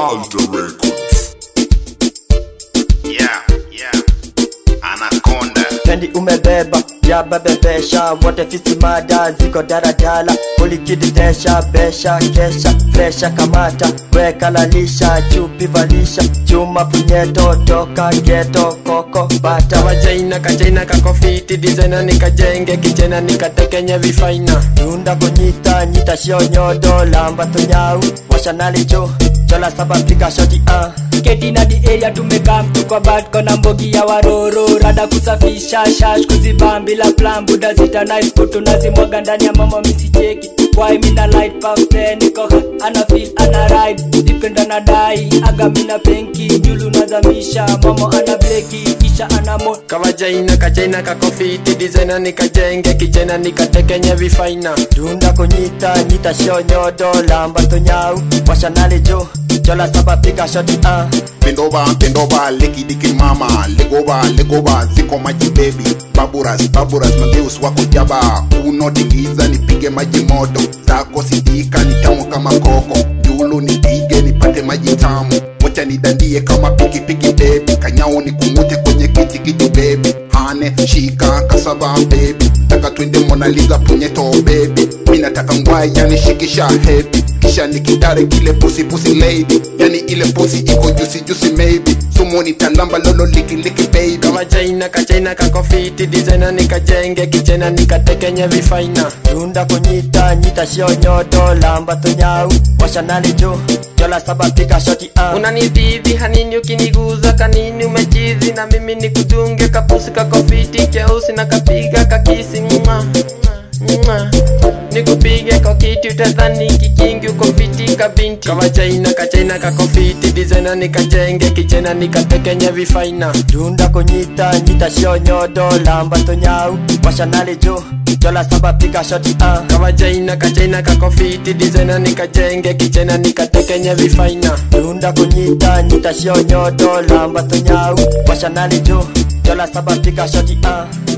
Alter Records. Yeah, yeah. Anaconda. pendi umebeba yabebebesha wote fisi mada ziko daradala ulikididesha besha kesha fresha kamata weka lalisha chupi valisha chuma punyeto toka geto koko bata kawajaina kajaina kakofiti dizena nikajenge kijena nikatekenye vifaina tunda kunyita nyita shio nyodo lamba tunyau washanali juu chola saba pika shoti ah ketina di area tumekam tuko bad kona mbogi ya waroro rada kusafisha shash kuzibam bila plan buda zita nice kutu nazimwaga ndani ya mama misicheki why mina light pafe niko hot, ana feel ana ride dipenda na dai aga mina penki julu nazamisha mama ana bleki kisha ana mo kawajaina kajaina kakofiti dizena nikajenge kijena nikatekenye vifaina tunda kunyita nyita shio nyodo lamba tunyau washanali juu chola saba pika shoti ah Pendoba, pendoba, leki diki mama. Legoba, legoba, ziko maji baby. Baburas, baburas, mageus wako jaba. Unotingiza nipige maji moto. Zako sidika ni tamu kama koko. Julu nipige nipate maji tamu. Wacha nidandie kama pikipiki baby. Kanyao nikungute kwenye kiti kiti baby. Hane, shika, kasaba baby. Taka twende Mona Lisa punyeto baby. Mina taka ngwai yani shikisha heavy. Kisha nikitare kile pussy pussy lady. Yani ile pussy iko juicy juicy maybe. Sumoni talamba lolo liki liki baby. kawajaina kajaina kakofiti dizena nikajenge kijena nikatekenye vifaina tunda kunyita nyita shio nyodo lamba tunyau washanali juu chola saba pika shoti ah unanidhidhi hanini ukiniguza kanini umechizi na mimi nikudunge kapusi kakofiti keusi na kapiga kakisi mwa mwa nikupige kwa kiti utadhani kikingi uko fiti kabinti kawajaina kajaina kakofiti dizena nikajenge kijena nikatekenye vifaina tunda kunyita nyita shio nyodo lamba tunyau washanali juu chola saba pika shoti ah kawajaina kajaina kakofiti dizena nikajenge kijena nikatekenye vifaina tunda kunyita nyita shio nyodo lamba tunyau washanali juu chola saba pika shoti ah